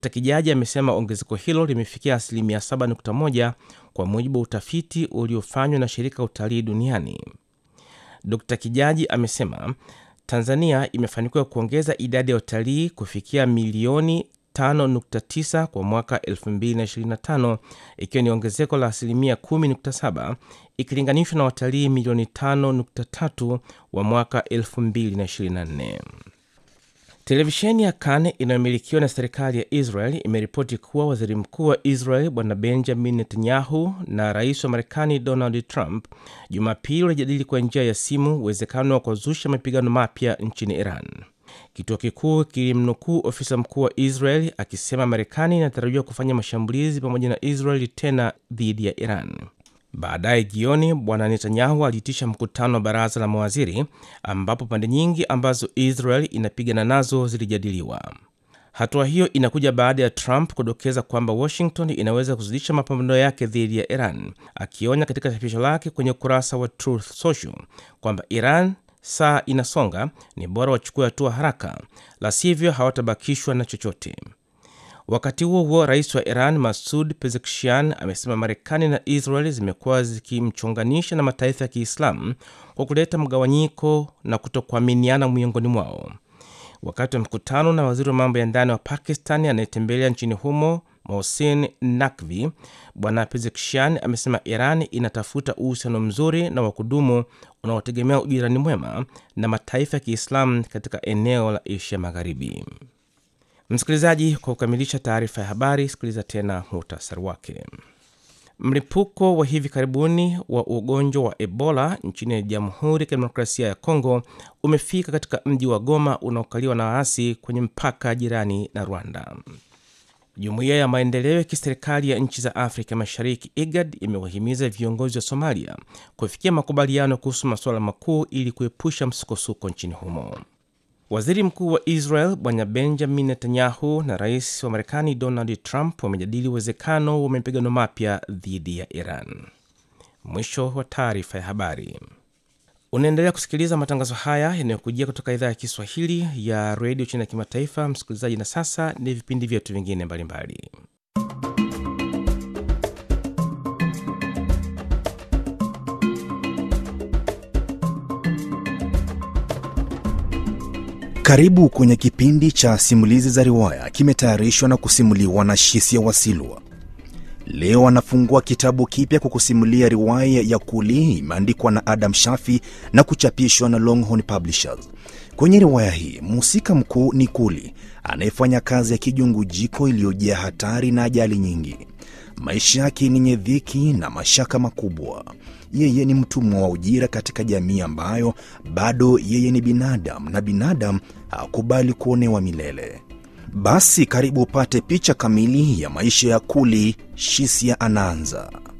Kijaji amesema ongezeko hilo limefikia asilimia 7.1 kwa mujibu wa utafiti uliofanywa na shirika utalii duniani. Dr Kijaji amesema Tanzania imefanikiwa kuongeza idadi ya utalii kufikia milioni 5.9 kwa mwaka 2025 ikiwa ni ongezeko la asilimia 10.7 ikilinganishwa na watalii milioni 5.3 wa mwaka 2024. Televisheni ya Kan inayomilikiwa na serikali ya Israel imeripoti kuwa waziri mkuu wa Israel bwana Benjamin Netanyahu na rais wa Marekani Donald Trump Jumapili walijadili kwa njia ya simu uwezekano wa kuzusha mapigano mapya nchini Iran. Kituo kikuu kilimnukuu ofisa mkuu wa Israel akisema Marekani inatarajiwa kufanya mashambulizi pamoja na Israel tena dhidi ya Iran. Baadaye jioni, bwana Netanyahu aliitisha mkutano wa baraza la mawaziri ambapo pande nyingi ambazo Israel inapigana nazo zilijadiliwa. Hatua hiyo inakuja baada ya Trump kudokeza kwamba Washington inaweza kuzidisha mapambano yake dhidi ya Iran, akionya katika chapisho lake kwenye ukurasa wa Truth Social kwamba Iran saa inasonga, ni bora wachukue hatua haraka, la sivyo hawatabakishwa na chochote. Wakati huo huo, rais wa Iran Masud Pezeshkian amesema Marekani na Israel zimekuwa zikimchonganisha na mataifa ya Kiislamu kwa kuleta mgawanyiko na kutokuaminiana miongoni mwao. Wakati wa mkutano na waziri wa mambo ya ndani wa Pakistan anayetembelea nchini humo Mohsin Nakvi, bwana Pezeshkian amesema Iran inatafuta uhusiano mzuri na wa kudumu unaotegemea ujirani mwema na mataifa ya Kiislamu katika eneo la Asia Magharibi. Msikilizaji, kwa kukamilisha taarifa ya habari, sikiliza tena muhtasari wake. Mlipuko wa hivi karibuni wa ugonjwa wa Ebola nchini Jamhuri ya Kidemokrasia ya Kongo umefika katika mji wa Goma unaokaliwa na waasi kwenye mpaka jirani na Rwanda. Jumuiya ya maendeleo ya kiserikali ya nchi za Afrika Mashariki, IGAD, imewahimiza viongozi wa Somalia kufikia makubaliano kuhusu masuala makuu ili kuepusha msukosuko nchini humo. Waziri mkuu wa Israel bwana Benjamin Netanyahu na rais wa Marekani Donald Trump wamejadili uwezekano wa mapigano mapya dhidi ya Iran. Mwisho wa taarifa ya habari. Unaendelea kusikiliza matangazo haya yanayokujia kutoka idhaa ya Kiswahili ya redio chini ya kimataifa, msikilizaji. Na sasa ni vipindi vyetu vingine mbalimbali. Karibu kwenye kipindi cha simulizi za riwaya, kimetayarishwa na kusimuliwa na Shisia Wasilwa. Leo anafungua kitabu kipya kwa kusimulia riwaya ya Kuli, imeandikwa na Adam Shafi na kuchapishwa na Longhorn Publishers. Kwenye riwaya hii mhusika mkuu ni Kuli anayefanya kazi ya kijungujiko iliyojaa hatari na ajali nyingi. Maisha yake ni yenye dhiki na mashaka makubwa. Yeye ni mtumwa wa ujira katika jamii ambayo bado yeye ni binadamu na binadamu hakubali kuonewa milele. Basi karibu upate picha kamili ya maisha ya Kuli. Shisia anaanza.